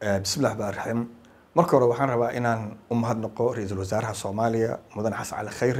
bismillahi raxmaan raxiim marka hore waxaan rabaa inaan u mahadnaqo ra-iisul wasaaraha soomaaliya mudane xasan cali khayre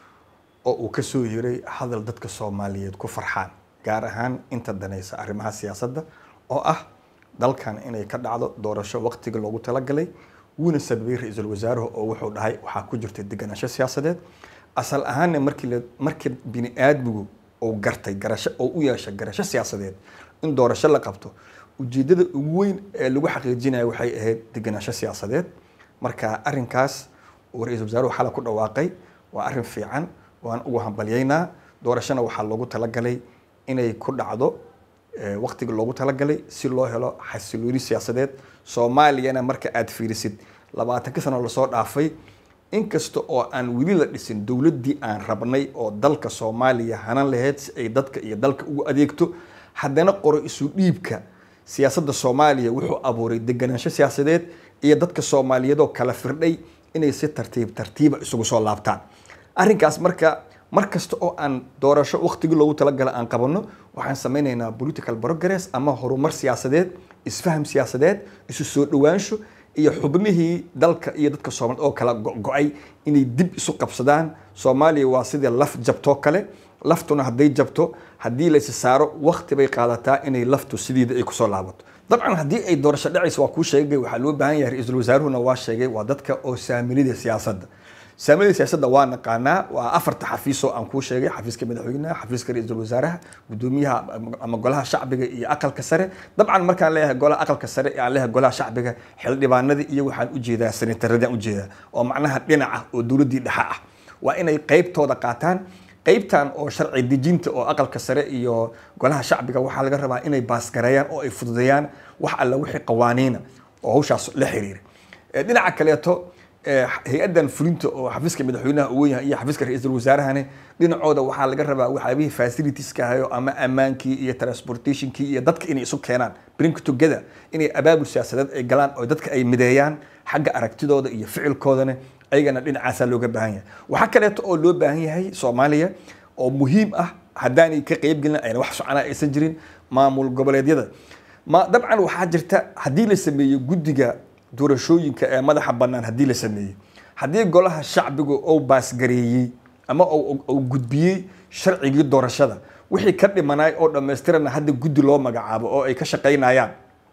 oo uu ka soo yiray hadal dadka soomaaliyeed ku farxaan gaar ahaan inta danaysa arrimaha siyaasadda oo ah dalkan inay ka dhacdo doorasho waqtiga loogu talagalay wuuna sababay ra-iisul wasaaruhu oo wuxuu dhahay waxaa ku jirta deganaansho siyaasadeed asal ahaanna markii la markii bini aadmigu uu gartay garasho oo u yeeshay garasho siyaasadeed in doorasho la qabto ujeedada ugu weyn ee lagu xaqiijinayo waxay ahayd deganaansho siyaasadeed marka arrinkaas uu ra-iisul wasaaruhu xala ku dhawaaqay waa arrin fiican waan ugu hambalyaynaa doorashona waxaa loogu talagalay inay ku dhacdo waqtiga loogu talagalay si loo helo xasilooni siyaasadeed soomaaliyana marka aad fiirisid labaatanka sano lasoo dhaafay inkasta oo aan weli la dhisin dowladdii aan rabnay oo dalka soomaaliya hanan lahayd si ay dadka iyo dalka ugu adeegto haddana qoro isu dhiibka siyaasadda soomaaliya wuxuu abuuray deganaansho siyaasadeed iyo dadka soomaaliyeed oo kala firdhay inay si tartiib tartiiba isugu soo laabtaan arrinkaas marka mar kasta oo aan doorasho waqtigii loogu talagala aan qabanno waxaan sameynaynaa political progress ama horumar siyaasadeed isfaham siyaasadeed isu soo dhowaansho iyo xubnihii dalka iyo dadka soomaaliyed oo kala go-go-ay inay dib isu qabsadaan soomaaliya waa sidii laf jabtoo kale laftuna hadday jabto haddii laysi saaro waqti bay qaadataa inay laftu sideeda ay kusoo laabato dabcan haddii ay doorasho dhacayso waa kuu sheegay waxaa loo baahan yahay ra-iisul wasaaruhuna waa sheegay waa dadka oo saamilida siyaasadda saamilada siyaasadda waa naqaanaa waa afarta xafiisoo aan kuu sheegay xafiiska madaxweynaha xafiiska ra-iisul wasaaraha gudoomiyaha ama golaha shacbiga iyo aqalka sare dabcan markaan leeyahay golaha aqalka sare aan leeyahay golaha shacbiga xildhibaanadii iyo waxaan ujeedaa senataradaan ujeedaa oo macnaha dhinaca oo dowladdii dhexe ah waa inay qeybtooda qaataan qeybtan oo sharci dejinta oo aqalka sare iyo golaha shacbiga waxaa laga rabaa inay baasgareeyaan oo ay fududeeyaan wax alla wixii qawaaniina oo hawshaas la xiriira dhinaca kaleeto hay-addan fulinta oo xafiiska madaxweynaha uu yahay iyo xafiiska ra-iisul wasaarahani dhinacooda waxaa laga rabaa waxyaabihii facilitieska ahayo ama ammaankii iyo transportationkii iyo dadka inay isu keenaan bring together inay abaabul siyaasadeed ay galaan oo dadka ay mideeyaan xagga aragtidooda iyo ficilkoodana ayagana dhinacaasaa looga baahan yahay waxaa kaleeto oo loo baahan yahay soomaaliya oo muhiim ah haddaanay ka qeybgelin ayna wax socona aysan jirin maamul goboleedyada ma dabcan waxaa jirta haddii la sameeyo guddiga doorashooyinka ee madaxa bannaan haddii la sameeyey haddii golaha shacbigu uu baasgareeyey ama uu gudbiyey sharcigii doorashada wixii ka dhimanaay oo dhammaystirana hadda guddi loo magacaabo oo ay ka shaqaynayaan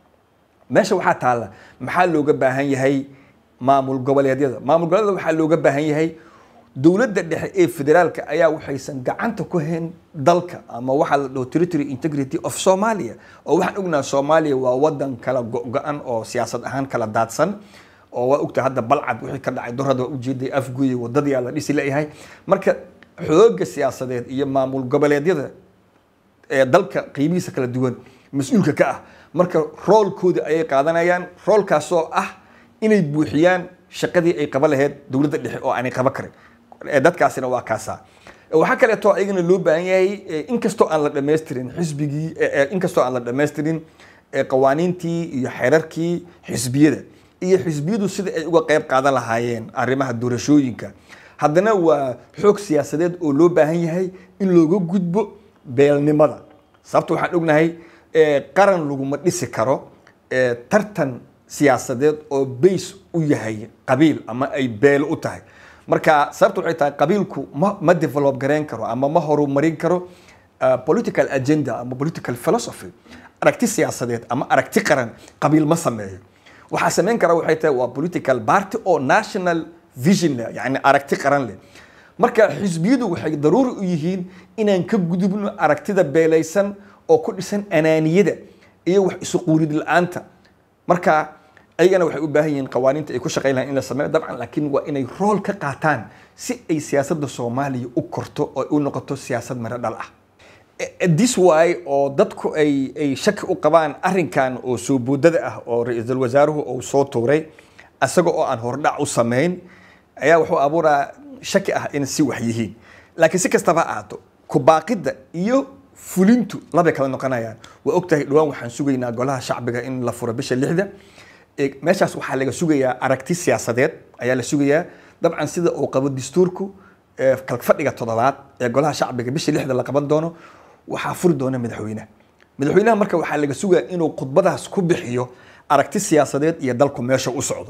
meesha waxaa taalla maxaa looga baahan yahay maamul goboleedyada maamul goboleedyada waxaa looga baahan yahay dowladda dhexe ee federaalka ayaa waxaysan gacanta ku hayn dalka ama waxaa la dhaho territory integrity of somalia oo waxaan ognaha soomaaliya waa wadan kala go-go-an oo siyaasad ahaan kala daadsan oo waa ogtahay hadda balcad wixii ka dhacay dorada waa ujeeday afguye wadadii la dhisi leeyahay marka xooga siyaasadeed iyo maamul goboleedyada ee dalka qiimihiisa kala duwan mas-uulka ka ah marka roolkooda ayay qaadanayaan roolkaasoo ah inay buuxiyaan shaqadii ay qaba lahayd dowladda dhexe oo aanay qaba karin dadkaasina waa kaasaa waxaa kaleeto ayagana loo baahan yahay inkastoo aan la dhamaystirin xisbigii inkastoo aan la dhamaystirin qawaaniintii iyo xeerarkii xisbiyada iyo xisbiyadu sida ay uga qeyb qaadan lahaayeen arrimaha doorashooyinka haddana waa xoog siyaasadeed oo loo baahan yahay in looga gudbo beelnimada sababta waxaan ognahay qaran laguma dhisi karo tartan siyaasadeed oo bays u yahay qabiil ama ay beelo u tahay marka sababta waxay tahay qabiilku ma ma develop gareyn karo ama ma horumarin karo political agenda ama political philosophy aragti siyaasadeed ama aragti qaran qabiil ma sameeyo waxaa sameyn kara waxay tahay waa political party oo national vision leh yani aragti qaran leh marka xisbiyadu waxay daruuri u yihiin inaan ka gudubno aragtida beelaysan oo ku dhisan anaaniyada iyo wax isu quurid la-aanta marka ayagana waxay u baahan yihiin qawaaniinta ay ku shaqayn lahayn in la sameeyo dabcan laakiin waa inay rool ka qaataan si ay siyaasadda soomaaliya u korto oo u noqoto siyaasad maro dhal ah this way oo dadku ay ay shaki u qabaan arrinkan oo soo boodada ah oo ra-iisul wasaaruhu uu soo tuuray isaga oo aan hordhac u samayn ayaa wuxuu abuuraa shaki ah in si wax yihiin laakiin si kastaba ahaato kubaaqidda iyo fulintu labay kala noqonayaan waa ogtahay dhawaan waxaan sugaynaa golaha shacbiga in la furo bisha lixda meeshaas waxaa laga sugayaa aragti siyaasadeed ayaa la sugayaa dabcan sida uu qabo dastuurku kalfadhiga toddobaad ee golaha shacbiga bisha lixda la qaban doono waxaa furi doona madaxweynaha madaxweynaha marka waxaa laga sugaa inuu khudbadaas ku bixiyo aragti siyaasadeed iyo dalku meesha u socdo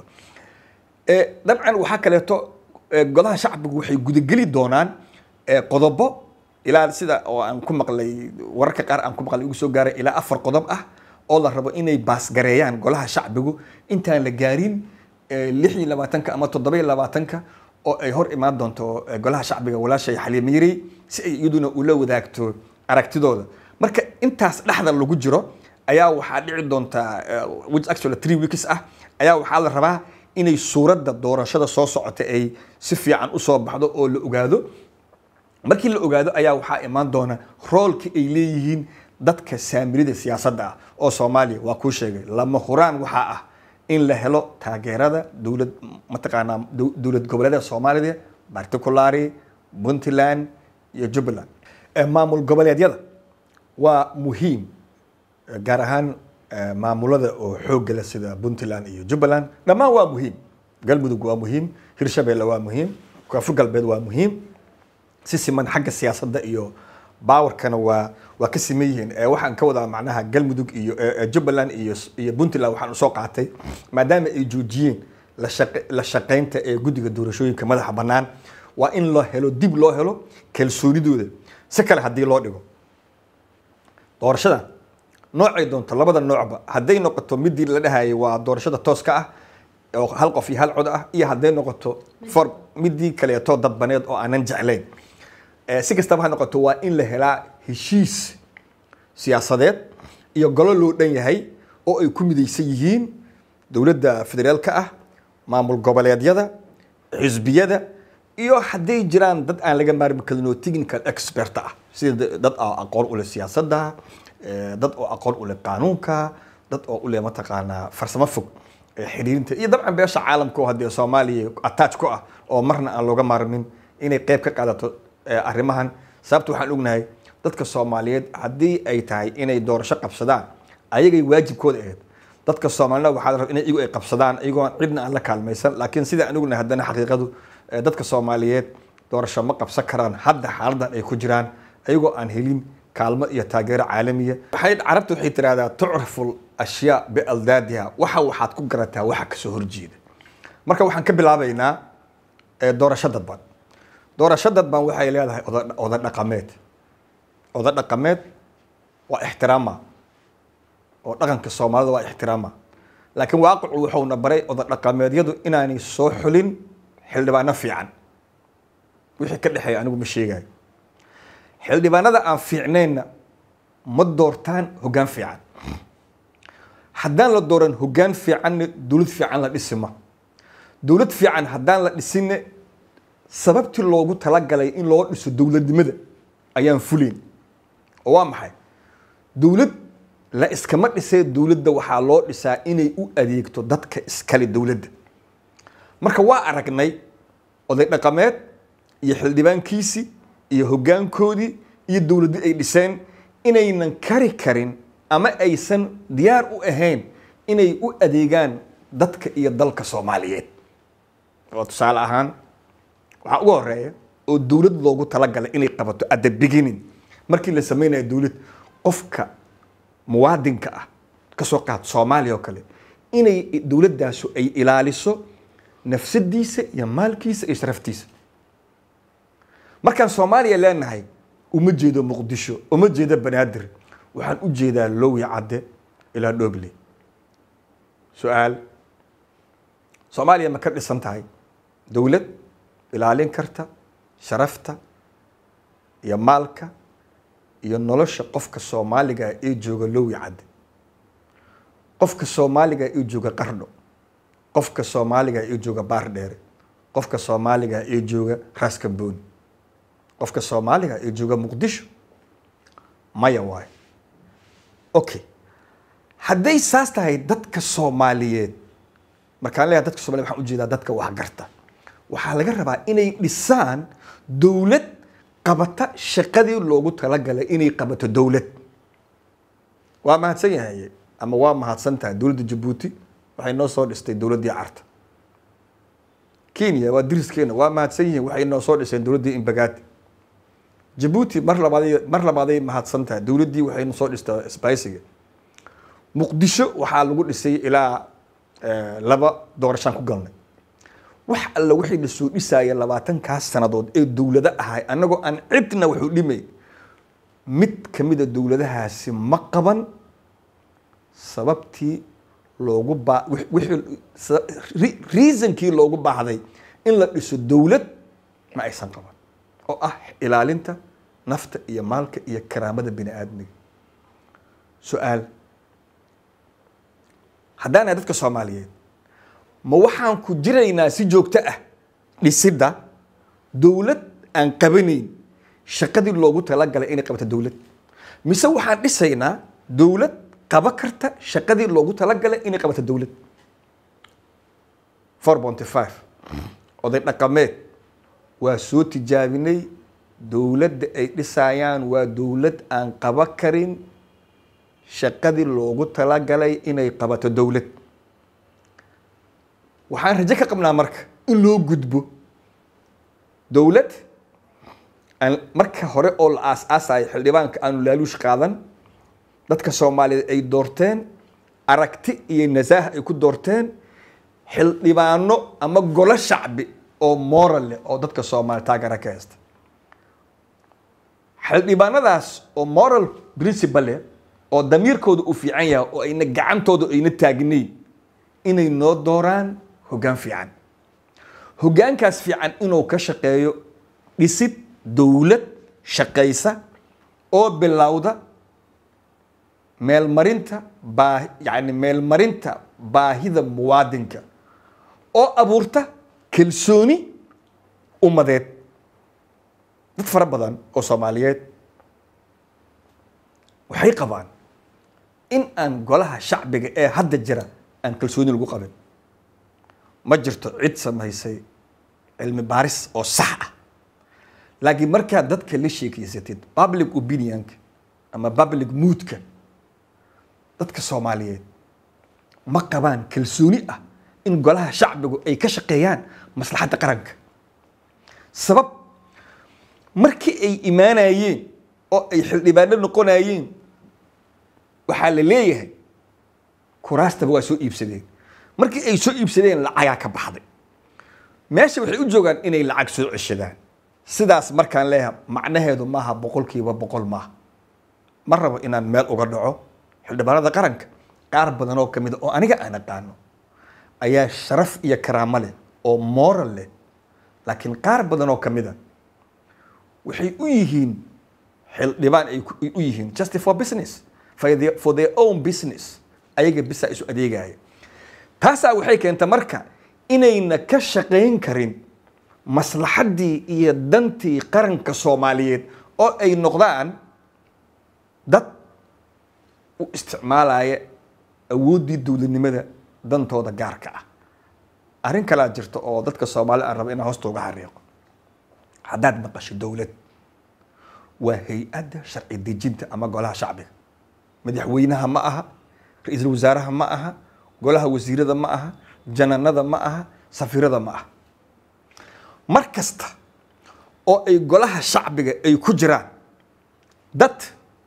Eh, dabcan waxaa kaleeto eh, golaha shacbigu waxay gudageli doonaan eh, qodobo ilaa sida oo aan ku maqlay wararka qaar aan ku maqlay igu soo gaaray ilaa afar qodob ah oo la rabo inay baasgareeyaan golaha shacbigu intaan la gaarin eh, lix iyo labaatanka ama toddoba iyo labaatanka oo ay hor imaan doonto eh, golaha shacbiga walaashay xaliime yarey si ay iyaduna ula wadaagto aragtidooda marka intaas dhexda lagu jiro ayaa waxaa dhici doonta eh, which actually three weeks ah ayaa waxaa la rabaa inay suuradda doorashada soo socota ay si fiican usoo baxdo oo la ogaado markii la ogaado ayaa waxaa imaan doona roolka ay leeyihiin dadka saamirida siyaasadda ah oo soomaaliya waa kuu sheegay lama huraan waxaa ah in la helo taageerada dowlad mataqaanaa dow- dowlad goboleeda soomaalida particulary puntland iyo jubbaland Eh, maamul goboleedyada waa muhiim Eh, gaar ahaan eh, maamulada oo xoogga leh sida puntland iyo jubbaland dhammaan waa muhiim galmudug waa muhiim hirshabeelle waa muhiim koonfur galbeed waa muhiim si siman xagga siyaasadda iyo baawarkana waa waa ka siman yihiin Eh, waxaan ka wadaa macnaha galmudug iyo eh, eh, jubbaland iyo iyo puntland waxaan usoo qaatay maadaama ay joojiyeen la shaqe- la shaqaynta ee guddiga doorashooyinka madaxa bannaan waa in loo helo dib loo helo kalsoonidooda si kale haddii loo dhigo doorashada noocay doonto labada noocba hadday noqoto midii la dhahayay waa doorashada tooska ah oo hal qof iyo hal cod ah iyo hadday noqoto for midii kaleeto dadbaneed oo aanan jeclayn Eh, si kastaba ha noqoto waa in la helaa heshiis siyaasadeed iyo golo loo dhan yahay oo ay ku midaysan yihiin dowladda federaalka ah maamul goboleedyada xisbiyada iyo hadday jiraan dad aan laga maarmi karin oo technical expert ah sida dad oo aqoon u leh siyaasadda eh, dad oo aqoon u leh qaanuunka dad oo u leh mataqaanaa farsamo fog eh, xiriirinta iyo dabcan beesha caalamka oo haddee soomaaliya attach ku ah oo marna aan looga maarmin inay qayb ka qaadato eh, arrimahan sababta waxaan ognahay dadka soomaaliyeed haddii ay tahay inay doorasho qabsadaan ayagay waajibkooda ahayd dadka soomaalida waxaa la rabaa inay iyagu ay qabsadaan iyagoo cidna aan la kaalmaysan laakiin sida aan ognahay haddana xaqiiqadu eh, dadka soomaaliyeed doorasho ma qabsan karaan hadda xaaladan ay ku jiraan ayagoo aan helin kaalmo iyo taageero caalamiya waxay carabta waxay tirahdaa tucrafu ashyaa bialdaadiha waxa waxaad ku garataa waxa kasoo horjeeda marka waxaan ka bilaabaynaa eh, doorasho dadban doorasho dadban waxay leedahay oda- oda dhaqameed oda dhaqameed waa ixtiraama oo dhaqanka soomaalida waa ixtiraama laakiin waaqicu wuxuuna baray oda dhaqameedyadu inaanay soo xulin xildhibaano fiican wixii ka dhexeeya anigu ma sheegayo xildhibaanada aan fiicnaynna ma doortaan hoggaan fiican haddaan la dooran hoggaan fiicanna dowlad fiican la dhisima dowlad fiican haddaan la dhisinne sababtii loogu talagalay in loo dhiso dowladnimada ayaan fulayn oo waa maxay dowlad la iskama dhisee dowladda waxaa loo dhisaa inay u adeegto dadka iskale dowladda marka waa aragnay oday dhaqameed iyo xildhibaankiisii iyo hoggaankoodii iyo dowladdi ay dhiseen inaynan kari karin ama aysan diyaar u ahayn inay u adeegaan dadka iyo dalka soomaaliyeed oo tusaale ahaan waxaa ugu horeeya oo dowlad loogu talagalay inay qabato at the beginning markii la sameynayo dowlad qofka muwaadinka ah kasoo qaad soomaaliya oo kale inay dowladdaasu ay ilaaliso nafsadiisa iyo maalkiisa iyo sharaftiisa markaan soomaaliya leenahay uma jeedo muqdisho uma jeedo banaadir waxaan u jeedaa lowi cadde ilaa dhoble su-aal soomaaliya ma ka dhisan tahay dowlad ilaalin karta sharafta iyo maalka iyo nolosha qofka soomaaliga ee jooga lowi cadde qofka soomaaliga ee jooga qardho qofka soomaaliga ee jooga baardheere qofka soomaaliga ee jooga raaskambooni qofka soomaaliga ee jooga muqdisho maya waayo okay hadday saas tahay dadka soomaaliyeed markaan leeyahay dadka soomaliyeed waxaan ujeedaa dadka waxgarta waxaa laga rabaa inay dhisaan dowlad qabata shaqadii loogu talagalay inay qabato dowlad waa mahadsan yahay ama waa mahadsan tahay dowladda jabuuti waxay noo soo dhistay dowladdii carta kenya waa diriskeena waa mahadsan yihiin waxay noo soo dhiseen dowladdii imbagaati jabuuti mar labaaday mar labaaday mahadsan tahay dowladdii waxay noo soo dhistay sbaysiga muqdisho waxaa lagu dhisay ilaa eh, laba doorashaan ku galnay wax alla wixii la soo dhisaya labaatankaas sannadood ee dowlado ahay annagoo aan cidna wuxuu dhimay mid ka mida dowladahaasi ma qaban sababtii loogu baa wix- wixii sa- re- reasonkii loogu baahday in la dhiso dowlad ma aysan qaban oo ah ilaalinta nafta iyo maalka iyo karaamada bini aadmiga su-aal haddaan nahay dadka soomaaliyeed ma waxaan ku jiraynaa si joogto ah dhisidda dowlad aan qabanayn shaqadii loogu talagalay inay qabato dowlad mise waxaan dhisaynaa dowlad qaba karta shaqadii loogu talagalay inay qabato dowlad four ponty five oday dhaqameed waa soo tijaabinay dowladda ay dhisayaan waa dowlad aan qaba karin shaqadii loogu talagalay inay qabato dowlad waxaan rajo ka qabnaa marka in loo gudbo dowlad aan marka hore oo la aas-aasayo xildhibaanka aanu laaluush qaadan dadka soomaaliyeed ay doorteen aragti iyo nasaaha ay ku doorteen xildhibaano ama golo shacbi oo moral leh oo dadka soomaaliya taageera ka haysta xildhibaanadaas oo moral principle leh oo damiirkooda uu fiican yahay oo ayna gacantooda ayna taagnayn inay noo dooraan hoggaan fiican hoggaankaas fiican inuu ka shaqeeyo dhisid dowlad shaqaysa oo bilowda meelmarinta baa yacni meelmarinta baahida muwaadinka oo abuurta kalsooni ummadeed dad fara badan oo soomaaliyeed waxay qabaan in aan golaha shacbiga ee hadda jira aan kalsooni lagu qabin ma jirto cid samaysay cilmi baaris oo sax ah laakiin markaad dadka la sheekeysatid public opinionka ama public moodka dadka soomaaliyeed ma qabaan kalsooni ah in golaha shacbigu ay ka shaqeeyaan maslaxadda qaranka sabab markii ay imaanayeen oo ay xildhibaano noqonayeen waxaa la leeyahay kuraastaba waa soo iibsadeen markii ay soo iibsadeen lacagaa ka baxday meesha waxay u joogaan inay lacag soo ceshadaan sidaas markaan leeyahay macnaheedu maaha boqolkiiba boqol maaha ma rabo inaan meel uga dhaco xildhibaanada qaranka qaar badan oo kamid a oo aniga aan aqaano ayaa sharaf iyo karaamo leh oo moral leh laakiin qaar badan oo kamid a waxay u yihiin xildhibaan ay ku- u yihiin just for business for their, for their own business ayaga bisa isu adeegaya taasaa waxay keenta marka inayna ka shaqayn karin maslaxaddii iyo dantii qaranka soomaaliyeed oo ay noqdaan dad u isticmaalaya awooddii dowladnimada dantooda gaarka ah arrin kalaa jirta oo dadka soomaalida aan rabo inaan hoosta uga xariiqo haddaad maqasho dowlad waa hay-adda sharci dejinta ama golaha shacbiga madaxweynaha ma aha ra-iisul wasaaraha ma aha golaha wasiirada ma aha jananada ma aha safiirada ma aha mar kasta oo ay golaha shacbiga ay ku jiraan dad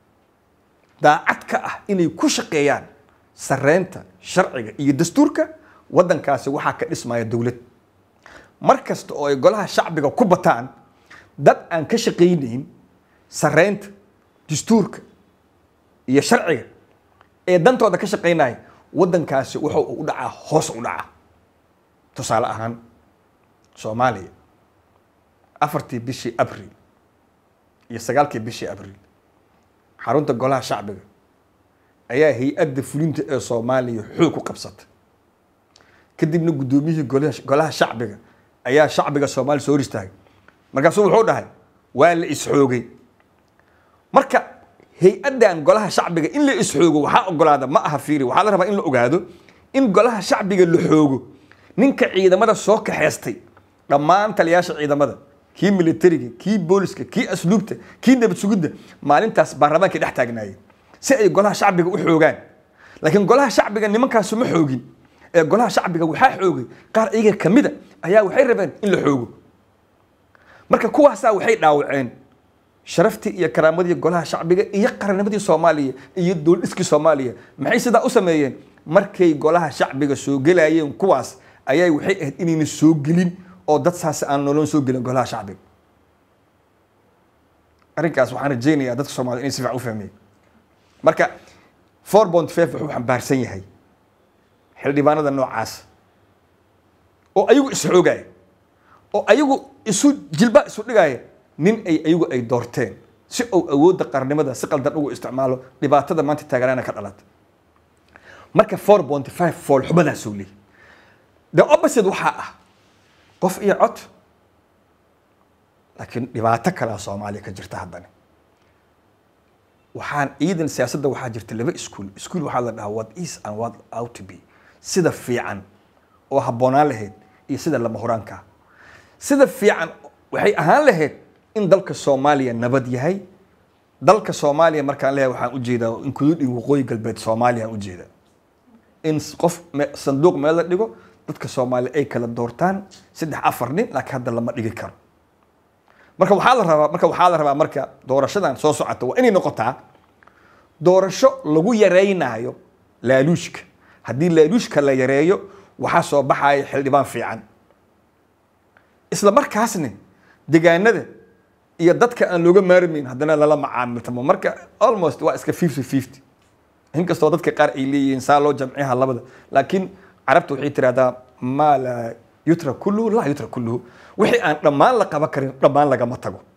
daacad ka ah inay ku shaqeeyaan sareynta sharciga iyo dastuurka waddankaasi waxaa ka dhismaya dowlad mar kasta oo ay golaha shacbiga ku bataan dad aan ka shaqaynayn sareynta dastuurka iyo sharciga ee dantooda ka shaqaynaya waddankaasi wuxuu u dhacaa hoos u dhacaa tusaale ahaan soomaaliya afartii bishii abril iyo sagaalkii bishii abril xarunta golaha shacbiga ayaa hay-adda fulinta ee soomaaliya xoog ku qabsatay kadibna guddoomiyihii golaha golaha shacbiga ayaa shacbiga soomaaliya soo hor istaagay markaasuu wuxuu dhahay waa la isxoogay marka hay-addan golaha shacbiga in la isxoogo waxaa ogolaada ma aha fiiri waxaa la rabaa in la ogaado in golaha shacbiga la xoogo ninka ciidamada soo kaxeystay dhammaan taliyaasha ciidamada kii militariga kii booliska kii asluubta kii nabad sugidda maalintaas baarlamaankay dhex taagnaayeen si ay golaha shacbiga u xoogaan laakiin golaha shacbiga nimankaasu ma xoogin ee golaha shacbiga waxaa xoogay qaar iyaga ka mida ayaa waxay rabeen in la xoogo marka kuwaasaa waxay dhaawaceen sharaftii iyo karaamadii golaha shacbiga iyo qarannimadii soomaaliya iyo dowladhiskii soomaaliya maxay sidaa u sameeyeen markay golaha shacbiga soo gelayeen kuwaas ayaa waxay ahayd inayna soo gelin oo dad saas aan nolon soo gelin golaha shacbiga arrinkaas waxaan rajaynayaa dadka soomaliya inay si fiican u fahmeen marka four point five wuxuu xambaarsan yahay xildhibaanada noocaas oo ayagu isxoogaya oo ayagu isu jilba isu dhigaya nin ay ayagu ay doorteen si uu awoodda qarnimada si qaldan ugu isticmaalo dhibaatada maanta taaganaana ka dhalata marka four point five foolxumadaasuu leeyahy the opposite waxaa ah qof iyo cod laakiin dhibaato kalea soomaaliya ka jirta haddana waxaan ciidan siyaasadda waxaa jirta laba iskuol iskuol waxaa la dhahaa what is and what out to be sida fiican oo habboonaan lahayd iyo sida lama horaanka sida fiican waxay ahaan lahayd in dalka soomaaliya nabad yahay dalka soomaaliya markaan leeyahay waxaan ujeedaa including waqooyi galbeed soomaaliya aan ujeedaa in qof sanduuq meel la dhigo dadka soomaaliya ay kala doortaan saddex afar nin laakiin hadda lama dhigi karo marka waxaa la rabaa marka waxaa la rabaa marka doorashadan soo socota waa inay noqotaa doorasho lagu yaraynayo laaluushka haddii laaluushka la yareeyo waxaa soo baxaya xildhibaan fiican isla markaasna degaanada iyo dadka aan looga maarmayn haddana lala macaamiltamo marka almost waa iska fifty fifty inkastoo dadka qaar ay leeyihiin saa loo jamciyaha labada laakiin carabta waxay tirahdaa maa laa yutra kulluhu laa yutra kulluhu wixii aan dhammaan la qaban karin dhammaan lagama tago